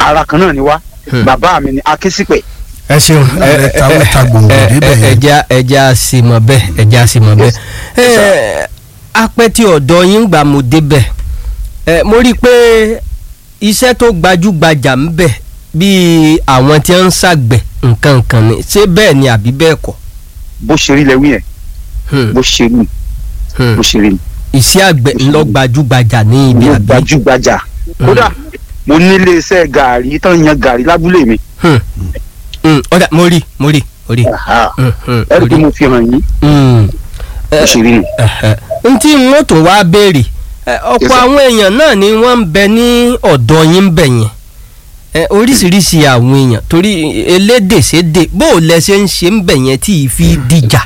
ara kan náà ni wá Hmm. bàbá mi ni akínsípẹ̀ ẹ ṣeun ẹ ẹ Mẹ́ta mẹ́ta gbòǹgbò ẹ débẹ̀ ẹ yẹn. ẹja ẹja sì mọ bẹ́ẹ̀ ẹja sì mọ bẹ́ẹ̀ ẹ apẹtì ọ̀dọ̀ yín gbà mo débẹ̀ ẹ mo rí i pé iṣẹ́ tó gbajúgbajà ń bẹ bíi àwọn tí wọ́n ń ṣàgbẹ̀ nǹkan kan ni ṣé bẹ́ẹ̀ ni àbí bẹ́ẹ̀ kọ́ bó ṣe rí lẹ́wí yẹn Hmm, bó ṣe rí hmm. bó ṣe rí iṣẹ́ àgbẹ̀ ńlọ gbajúgbajà ní ibi ló àbí gbajúgbajà kódà mo nílé iṣẹ́ gàrí tán yan gàrí lábúlé mi Hmm, hmm, ọ̀dà mo rí mo rí mo rí Aha. Hmm, hmm, ẹ rí mo i pé rí. mo fi hàn yín Hmm. bó ṣe rí nù. n tí n ó tún wá béèrè ẹ, Yes, ọ̀pọ̀ sir. àwọn èèyàn náà ni wọ́n ń bẹ ní ọ̀dọ̀ yín ń bẹ̀ yẹn ẹ, oríṣiríṣi àwọn èèyàn torí elédè sédè bó o lẹ ṣe ń ṣe ń bẹ̀ yẹn tí ì fi dìjà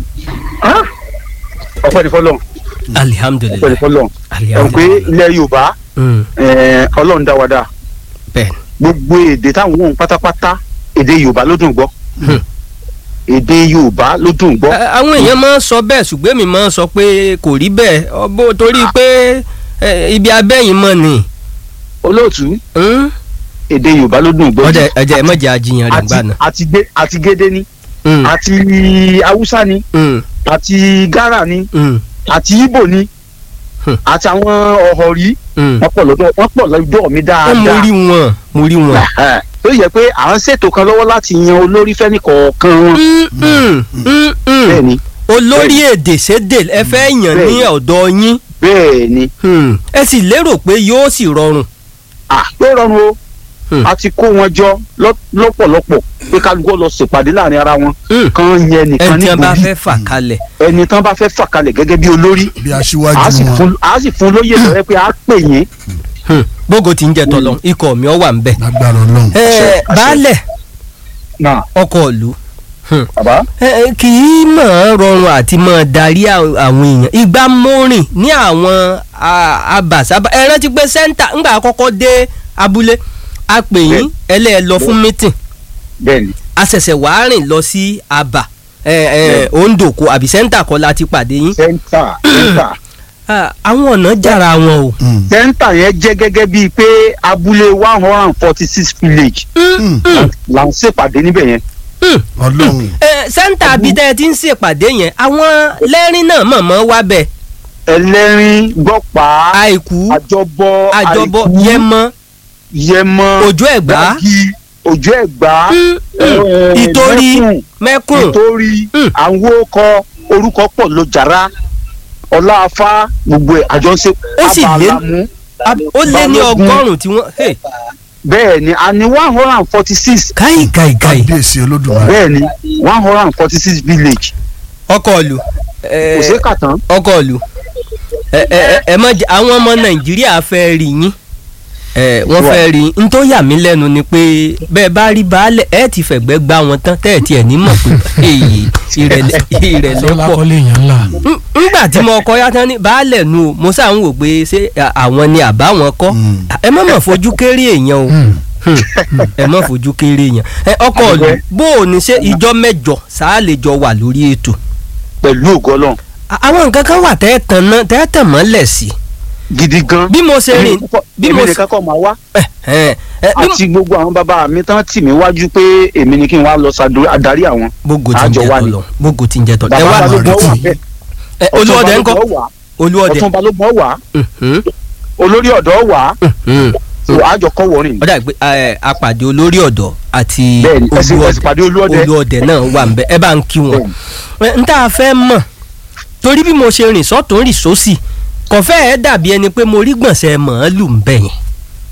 ọpẹ́ ní fọlọ́n ọpẹ́ ní alihamudulilayi fọlọ́n ẹ pé alihamudulilayi ilẹ̀ yorùbá Mm, eh, ọlọ́run dá wa dá bẹ́ẹ̀ gbogbo èdè táwọn ohun pátápátá èdè yorùbá ló dùn gbọ́ Hmm. èdè yorùbá ló dùn gbọ́ Ẹ, àwọn èèyàn máa ń sọ bẹ́ẹ̀ ṣùgbọ́n èmi máa ń sọ pé kò rí bẹ́ẹ̀ ọbọ̀ torí pé ẹ, ibi abẹ́yìn mọ̀ ni olóòtú Mm? èdè yorùbá ló dùn gbọ́ ọ̀dà ẹ̀jẹ̀ ẹ̀ mọ̀jẹ̀ àjiyàn rẹ̀ gbà náà. àti gbé àti gédé ni Mm, àti haúsá ni mm, àti gárà ni mm, àti ìbò ni Hmm. àti àwọn ọ̀họ̀rí mm. wọ́n pọ̀ lọ́dọ̀ wọ́n pọ̀ lọ́dọ̀ mi Ẹ, mo dáadáa rí wọn mo rí wọn. Ẹ̀hẹ̀. tó yẹ pé à ń ṣètò kan lọ́wọ́ láti yan olórí fẹ́ni kọ̀ọ̀kan wọn Mm, mm, mm, mm. bẹ́ẹ̀ ni olórí èdè sédè ẹ fẹ́ yàn ní Bẹ́ẹ̀ni. ọ̀dọ̀ yín bẹ́ẹ̀ ni Hmm. ẹ sì lérò pé yóò sì rọrùn. à ló rọrùn o Hmm. a ti kó wọn jọ lọ́- lọ́pọ̀lọpọ̀ pé kálukú lọ ṣèpàdé láàrin ara wọn Hmm. kan yẹn nìkan ẹni tí wọn bá níborí fẹ́ fà kalẹ̀. ẹni tán bá fẹ́ fà kalẹ̀ gẹ́gẹ́ bí olórí bí a aṣíwájú sì wọn. fún a sì fún lóye lọ́rẹ́ pé a pè yín Hmm. bógo ti ń jẹ tọlọ ikọ̀ mi ọ wà ń bẹ̀. lágbára Ọlọ́run. ẹ Àṣẹ, àṣẹ. baálẹ̀ náà ọkọ̀ ìlú bàbá ẹ, ẹ, kì í mọ̀ ọ́n rọrùn àti mọ̀ ọ́n darí à- àwọn èèyàn ìgbà mọ́rin ní àwọn a- abàsábà ẹ rántí pé sẹ́ńtà ńgbà àkọ́kọ́ dé abúlé a pè yín ẹlẹ́ẹ̀ lọ fún mítìn bẹ́ẹ̀ ni a ṣẹ̀ṣẹ̀ wàá rìn lọ sí àbà ẹ ẹ ondoko àbí sẹ́ńtà kọ́ la ti pàdé yín sẹ́ńtà sẹ́ńtà Ah, àwọn ọ̀nà jára wọn o. Mm. sẹ́ńtà yẹn jẹ́ gẹ́gẹ́ bíi pé abúlé one hundred and forty six village Mm. là ń ṣèpàdé níbẹ̀ yẹn Ọlọ́run. ẹ sẹ́ńtà abidẹ́ ti ń ṣèpàdé yẹn àwọn lẹ́rìn náà mọ̀mọ́ wá bẹ̀ ẹlẹ́rìn gbọ́pá àìkú àjọbọ àjọbọ àìkú, yẹmọ yẹmọ òjò ẹ̀gbá gbági òjò ẹ̀gbá Mm, mm. eh, ìtorí mẹ́kùn, mẹ́kùn ìtorí Mm. àwọn okọ orúkọ pọ̀ ló jàrá ọláfá gbogbo ẹ̀ àjọ ń ṣe Ó sì lé- abàlámú ab- ó lé ní Balógun. ọgọ́rùn-ún tí wọ́n. hey, bẹ́ẹ̀ ni a ní one hundred and forty six káì káì káì kábíyèsí olódùmarè. bẹ́ẹ̀ ni one hundred and forty six village ọkọ̀ ìlú ẹ, kò sí kàtán ọkọ̀ ìlú ẹ ẹ ẹ- ẹ má jẹ àwọn ọmọ nàìjíríà fẹ́ rí yín ẹ wọ́n fẹ́ rí yín n tó yà mí lẹ́nu ni pé bẹ́ẹ̀ bá rí baálẹ̀ ẹ ti fẹ̀gbẹ́ gbá wọn tán tẹ́ ẹ̀ tiẹ̀ ní mọ̀ pé èyí ìrẹ̀lẹ̀ ìrẹ̀lẹ̀ sọlá pọ̀ kọ́lé yẹn ńlá. N- ngbà tí mo kọ yàtọ̀ ní baálẹ̀ nu o mo sáà ń wò pé ṣé à- àwọn ni àbá wọn kọ́ Mm. ẹ má mọ̀ fojú kéré èèyàn o Hmm. Hmm. ẹ má fojú kéré èèyàn ẹ ọkọ ìlú bó o ní ṣe ìjọ mẹ́jọ sáà lè jọ wà lórí ètò pẹ̀lú ògo Ọlọ́run À- àwọn nǹkan kan wà tẹ́ tàn náà tẹ́ tàn mọ́lẹ̀ sí gidi gan bí mo ṣe rìn bí èmi mo ṣe nìkan kọ́ máa wá ẹ ẹ ẹ bí mo- àti gbogbo àwọn bàbá mi tán tì mí wájú pé èmi ni kí n wá lọ ṣàdó- adarí àwọn gbogbo tí ń àjọ jẹ wa ni. tọlọ gbogbo tí ń jẹ tọlọ ẹ bàbá wá balógun retí. wà bẹ́ẹ̀ ẹ olúọdẹ ńkọ́ Ọ̀tún Balógun wà olúọdẹ ọ̀tún balógun wà Mhm, olórí ọ̀dọ́ wà mhm. so àjọ kọ́ wọ̀rìn ó dà pé ẹ, apàdé olórí ọ̀dọ́ àti bẹ́ẹ̀ni ẹsìn ẹsìn pàdé olúọdẹ olúọdẹ náà wà ń bẹ ẹ bá ń kí wọn. Ẹ, n tá a fẹ́ mọ̀ torí bí mo ṣe rìn sọ́tún rìn sósì kò fẹ́ ẹ dàbí ẹni pé mo rí gbọ̀nsẹ̀ màálù ń bẹ̀ yẹn.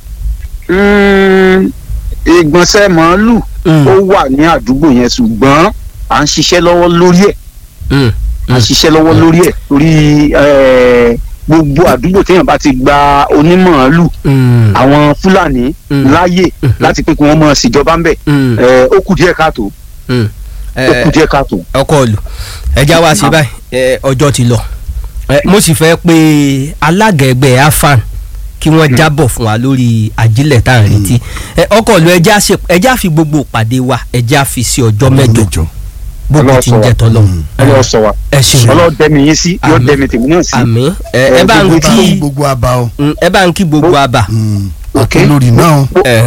Mm, ìgbọ̀nsẹ̀ màálù Mm, ó wà ní àdúgbò yẹn ṣùgbọ́n à ń ṣiṣẹ́ lọ́wọ́ lórí ẹ̀ mm, à ń ṣiṣẹ́ lọ́wọ́ lórí ẹ̀ torí eh, gbogbo àdúgbò téèyàn bá ti gba onímọ̀ọ́lù mm, àwọn fúlàní Mm. láàyè Mhm. láti pé kí wọ́n máa ṣèjọba ń bẹ̀ mm, Eh, ó kù díẹ̀ káàtó mm. ó Ẹ, kù díẹ̀ káàtó. ọkọ òlù ẹja wá sí báyìí ẹ, ọjọ́ ti lọ Ẹ, mo sì fẹ́ pé alága ẹgbẹ́ afan kí wọ́n jábọ̀ fún wa lórí ajílẹ̀ tá à ń retí Ẹ, ọkọ òlù ẹja ṣe ẹja fi gbogbo ìpàdé wa ẹja fi sí ọjọ́ mẹ́jọ gbogbo tí ń jẹ tọ́lọ́ Mm. ọlọ́wọ́ sọ wa ẹ ṣeun ọlọ́wọ́ dẹ́mi yín sí yóò Àmín. dẹ́mi tèmi náà sí. àmín ẹ ẹ bá ń gbogbo kí gbogbo àbá o. ẹ bá ń kí gbogbo àbà Mm. Ok. àtolórí náà. ẹ